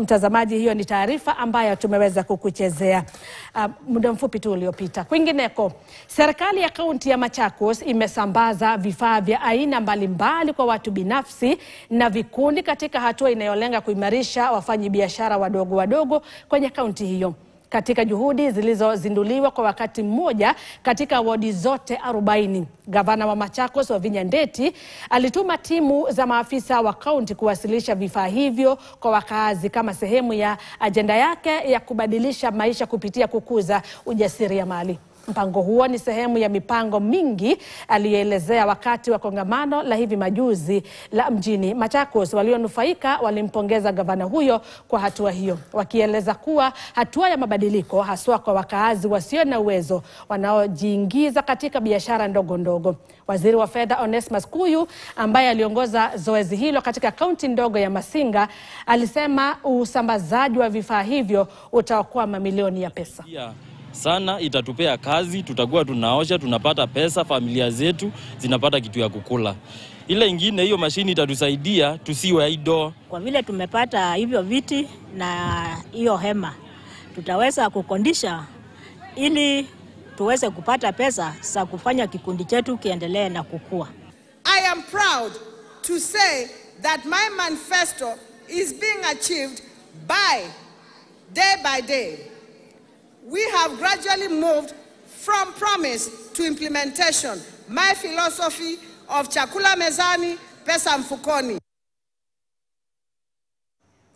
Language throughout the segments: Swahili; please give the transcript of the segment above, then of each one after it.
Mtazamaji, hiyo ni taarifa ambayo tumeweza kukuchezea uh, muda mfupi tu uliopita. Kwingineko, serikali ya kaunti ya Machakos imesambaza vifaa vya aina mbalimbali kwa watu binafsi na vikundi katika hatua inayolenga kuimarisha wafanyabiashara wadogo wadogo kwenye kaunti hiyo katika juhudi zilizozinduliwa kwa wakati mmoja katika wadi zote 40. Gavana wa Machakos Wavinya Ndeti alituma timu za maafisa wa kaunti kuwasilisha vifaa hivyo kwa wakaazi kama sehemu ya ajenda yake ya kubadilisha maisha kupitia kukuza ujasiriamali. Mpango huo ni sehemu ya mipango mingi aliyoelezea wakati wa kongamano la hivi majuzi la mjini Machakos. Walionufaika walimpongeza gavana huyo kwa hatua hiyo, wakieleza kuwa hatua ya mabadiliko haswa kwa wakaazi wasio na uwezo wanaojiingiza katika biashara ndogo ndogo. Waziri wa fedha Onesmus Kuyu ambaye aliongoza zoezi hilo katika kaunti ndogo ya Masinga alisema usambazaji wa vifaa hivyo utaokoa mamilioni ya pesa yeah sana itatupea kazi, tutakuwa tunaosha, tunapata pesa, familia zetu zinapata kitu ya kukula. Ile ingine, hiyo mashini itatusaidia tusiwe idle. Kwa vile tumepata hivyo viti na hiyo hema, tutaweza kukondisha ili tuweze kupata pesa za kufanya kikundi chetu kiendelee na kukua. I am proud to say that my manifesto is being achieved by day by day. We have gradually moved from promise to implementation. My philosophy of chakula mezani, pesa mfukoni.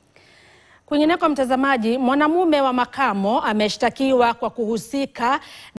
Kwingineko, mtazamaji, mwanamume wa makamo ameshtakiwa kwa kuhusika